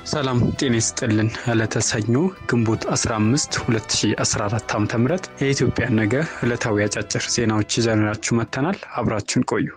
ሰላም ጤና ይስጥልን። ዕለተ ሰኞ ግንቦት 15 2014 ዓ ም የኢትዮጵያ ነገ ዕለታዊ አጫጭር ዜናዎች ይዘንላችሁ መጥተናል። አብራችን ቆዩ።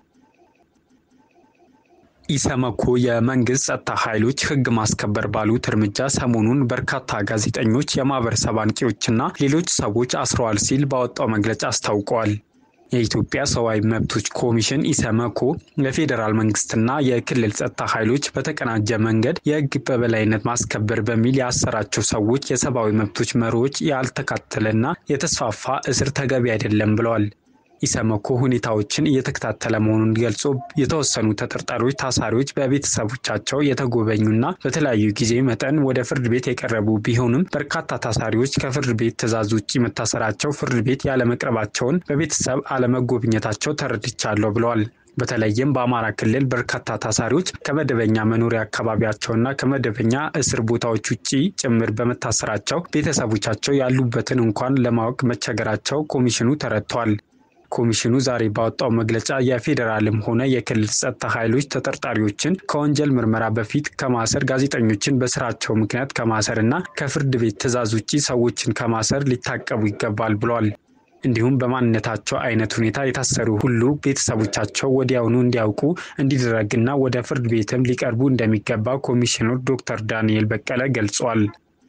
ኢሰመኮ የመንግስት ጸጥታ ኃይሎች ሕግ ማስከበር ባሉት እርምጃ ሰሞኑን በርካታ ጋዜጠኞች፣ የማህበረሰብ አንቂዎችና ሌሎች ሰዎች አስረዋል ሲል ባወጣው መግለጫ አስታውቀዋል። የኢትዮጵያ ሰብአዊ መብቶች ኮሚሽን ኢሰመኮ የፌዴራል መንግስትና የክልል ጸጥታ ኃይሎች በተቀናጀ መንገድ የህግ በበላይነት ማስከበር በሚል ያሰራቸው ሰዎች የሰብአዊ መብቶች መርሆች ያልተካተለና የተስፋፋ እስር ተገቢ አይደለም ብለዋል። ኢሰመኮ ሁኔታዎችን እየተከታተለ መሆኑን ገልጾ የተወሰኑ ተጠርጣሪዎች ታሳሪዎች በቤተሰቦቻቸው የተጎበኙና በተለያዩ ጊዜ መጠን ወደ ፍርድ ቤት የቀረቡ ቢሆንም በርካታ ታሳሪዎች ከፍርድ ቤት ትዕዛዝ ውጭ መታሰራቸው፣ ፍርድ ቤት ያለመቅረባቸውን፣ በቤተሰብ አለመጎብኘታቸው ተረድቻለሁ ብለዋል። በተለይም በአማራ ክልል በርካታ ታሳሪዎች ከመደበኛ መኖሪያ አካባቢያቸውና ከመደበኛ እስር ቦታዎች ውጭ ጭምር በመታሰራቸው ቤተሰቦቻቸው ያሉበትን እንኳን ለማወቅ መቸገራቸው ኮሚሽኑ ተረድቷል። ኮሚሽኑ ዛሬ ባወጣው መግለጫ የፌዴራልም ሆነ የክልል ጸጥታ ኃይሎች ተጠርጣሪዎችን ከወንጀል ምርመራ በፊት ከማሰር፣ ጋዜጠኞችን በስራቸው ምክንያት ከማሰር እና ከፍርድ ቤት ትዕዛዝ ውጭ ሰዎችን ከማሰር ሊታቀቡ ይገባል ብሏል። እንዲሁም በማንነታቸው አይነት ሁኔታ የታሰሩ ሁሉ ቤተሰቦቻቸው ወዲያውኑ እንዲያውቁ እንዲደረግና ወደ ፍርድ ቤትም ሊቀርቡ እንደሚገባ ኮሚሽነር ዶክተር ዳንኤል በቀለ ገልጿል።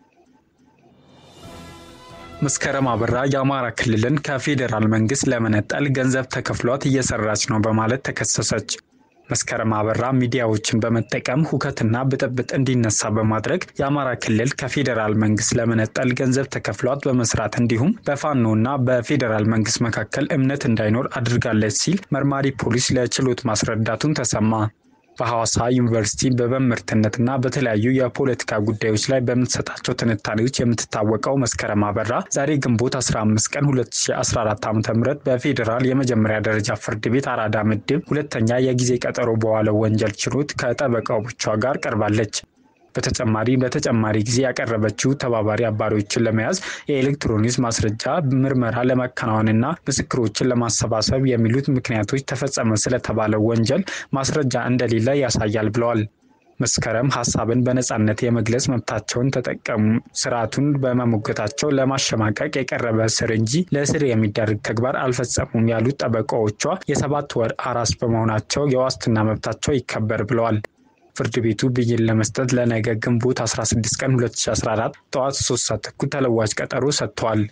መስከረም አበራ የአማራ ክልልን ከፌዴራል መንግስት ለመነጠል ገንዘብ ተከፍሏት እየሰራች ነው በማለት ተከሰሰች። መስከረም አበራ ሚዲያዎችን በመጠቀም ሁከትና ብጥብጥ እንዲነሳ በማድረግ የአማራ ክልል ከፌዴራል መንግስት ለመነጠል ገንዘብ ተከፍሏት በመስራት እንዲሁም በፋኖና በፌዴራል መንግስት መካከል እምነት እንዳይኖር አድርጋለች ሲል መርማሪ ፖሊስ ለችሎት ማስረዳቱን ተሰማ። በሐዋሳ ዩኒቨርሲቲ በመምህርትነትና በተለያዩ የፖለቲካ ጉዳዮች ላይ በምትሰጣቸው ትንታኔዎች የምትታወቀው መስከረም አበራ ዛሬ ግንቦት 15 ቀን 2014 ዓ ም በፌዴራል የመጀመሪያ ደረጃ ፍርድ ቤት አራዳ ምድብ ሁለተኛ የጊዜ ቀጠሮ በዋለው ወንጀል ችሎት ከጠበቃዎቿ ጋር ቀርባለች። በተጨማሪ በተጨማሪ ጊዜ ያቀረበችው ተባባሪ አባሪዎችን ለመያዝ የኤሌክትሮኒክስ ማስረጃ ምርመራ ለማከናወንና ምስክሮችን ለማሰባሰብ የሚሉት ምክንያቶች ተፈጸመ ስለተባለው ወንጀል ማስረጃ እንደሌለ ያሳያል ብለዋል። መስከረም ሀሳብን በነጻነት የመግለጽ መብታቸውን ተጠቀሙ ስርዓቱን በመሞገታቸው ለማሸማቀቅ የቀረበ እስር እንጂ ለእስር የሚዳርግ ተግባር አልፈጸሙም ያሉት ጠበቃዎቿ የሰባት ወር አራስ በመሆናቸው የዋስትና መብታቸው ይከበር ብለዋል። ፍርድ ቤቱ ብይን ለመስጠት ለነገ ግንቦት 16 ቀን 2014 ጠዋት 3 ሰዓት ተኩል ተለዋጭ ቀጠሮ ሰጥቷል።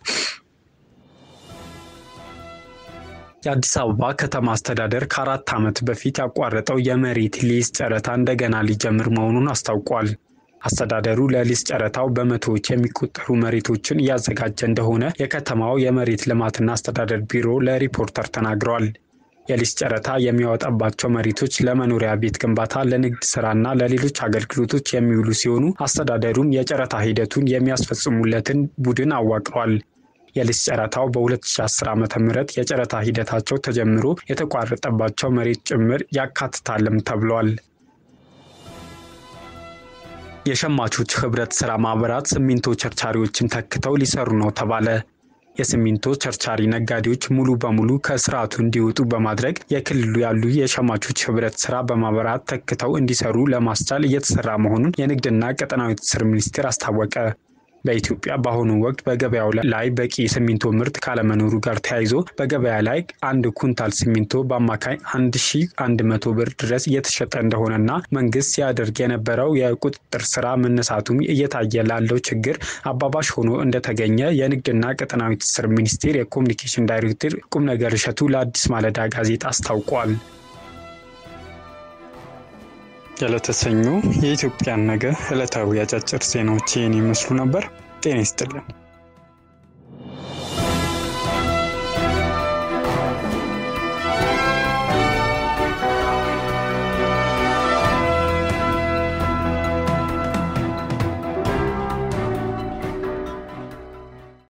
የአዲስ አበባ ከተማ አስተዳደር ከአራት ዓመት በፊት ያቋረጠው የመሬት ሊዝ ጨረታ እንደገና ሊጀምር መሆኑን አስታውቋል። አስተዳደሩ ለሊዝ ጨረታው በመቶዎች የሚቆጠሩ መሬቶችን እያዘጋጀ እንደሆነ የከተማው የመሬት ልማትና አስተዳደር ቢሮ ለሪፖርተር ተናግረዋል። የሊዝ ጨረታ የሚያወጣባቸው መሬቶች ለመኖሪያ ቤት ግንባታ፣ ለንግድ ስራና ለሌሎች አገልግሎቶች የሚውሉ ሲሆኑ አስተዳደሩም የጨረታ ሂደቱን የሚያስፈጽሙለትን ቡድን አዋቅሯል። የሊዝ ጨረታው በ2010 ዓ ም የጨረታ ሂደታቸው ተጀምሮ የተቋረጠባቸው መሬት ጭምር ያካትታልም ተብሏል። የሸማቾች ህብረት ስራ ማህበራት ሲሚንቶ ቸርቻሪዎችን ተክተው ሊሰሩ ነው ተባለ። የሲሚንቶ ቸርቻሪ ነጋዴዎች ሙሉ በሙሉ ከስርዓቱ እንዲወጡ በማድረግ የክልሉ ያሉ የሸማቾች ህብረት ስራ በማህበራት ተክተው እንዲሰሩ ለማስቻል እየተሰራ መሆኑን የንግድና ቀጠናዊ ትስስር ሚኒስቴር አስታወቀ። በኢትዮጵያ በአሁኑ ወቅት በገበያው ላይ በቂ ሲሚንቶ ምርት ካለመኖሩ ጋር ተያይዞ በገበያ ላይ አንድ ኩንታል ሲሚንቶ በአማካይ 1100 ብር ድረስ እየተሸጠ እንደሆነና መንግስት ሲያደርግ የነበረው የቁጥጥር ስራ መነሳቱም እየታየ ላለው ችግር አባባሽ ሆኖ እንደተገኘ የንግድና ቀጠናዊ ትስስር ሚኒስቴር የኮሚኒኬሽን ዳይሬክተር ቁም ነገር እሸቱ ለአዲስ ማለዳ ጋዜጣ አስታውቋል። የዕለተ ሰኞ የኢትዮጵያን ነገ ዕለታዊ አጫጭር ዜናዎች ይህን ይመስሉ ነበር። ጤና ይስጥልን።